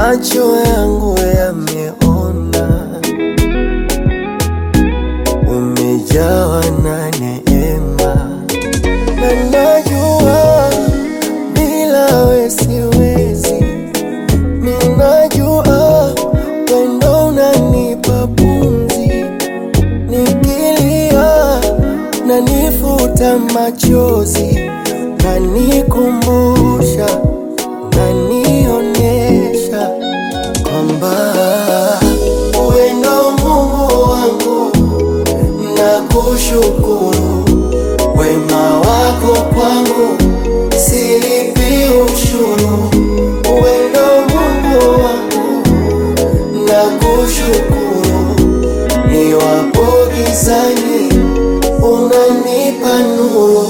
macho yangu yameona, umejawa na neema, na najua bila we siwezi, ninajua wendo unanipa pumzi, nikilia na nifuta machozi, na nikumbusha na nionesha kwamba wendo Mungu wangu, nakushukuru wema wako kwangu, silipi ushuru. Wendo Mungu wangu, nakushukuru niwapo gizani, unanipa nuru.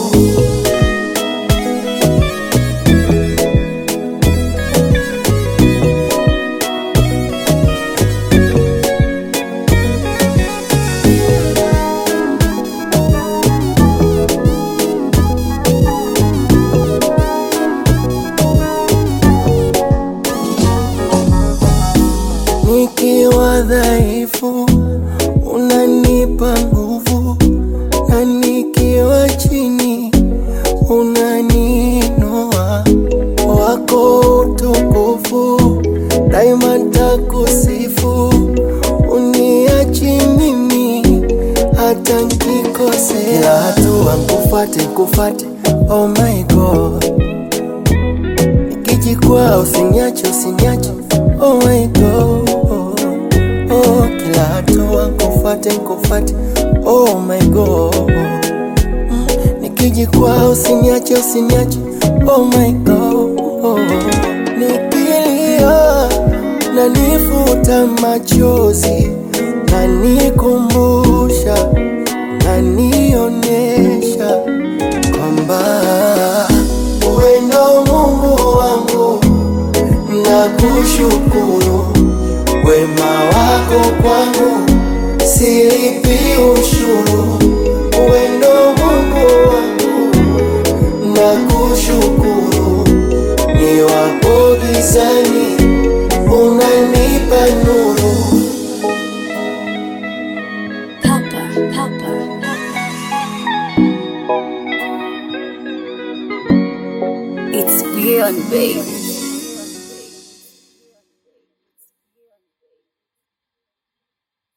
Nikiwa dhaifu unanipa nguvu, na nikiwa chini unaniinua. Wako utukufu daima, takusifu, uniachi mimi hata nkikosea. Kila hatua nkufate, nkufate, oh my God Nikijikwaa usiniache, usiniache, oh my God. Oh, kila hatua nkufuate, nkufuate, oh my God. Mm, Nikijikwaa usiniache, usiniache, oh my God. Nikilia na nifuta machozi na nikumbusha na nionesha kwamba wendo Mungu wangu, nakushukuru wema wako kwangu, silipi ushuru. Wendo Mungu wangu, nakushukuru niwapo gizani, unanipa nuru. Papa, Papa. It's beyond, baby.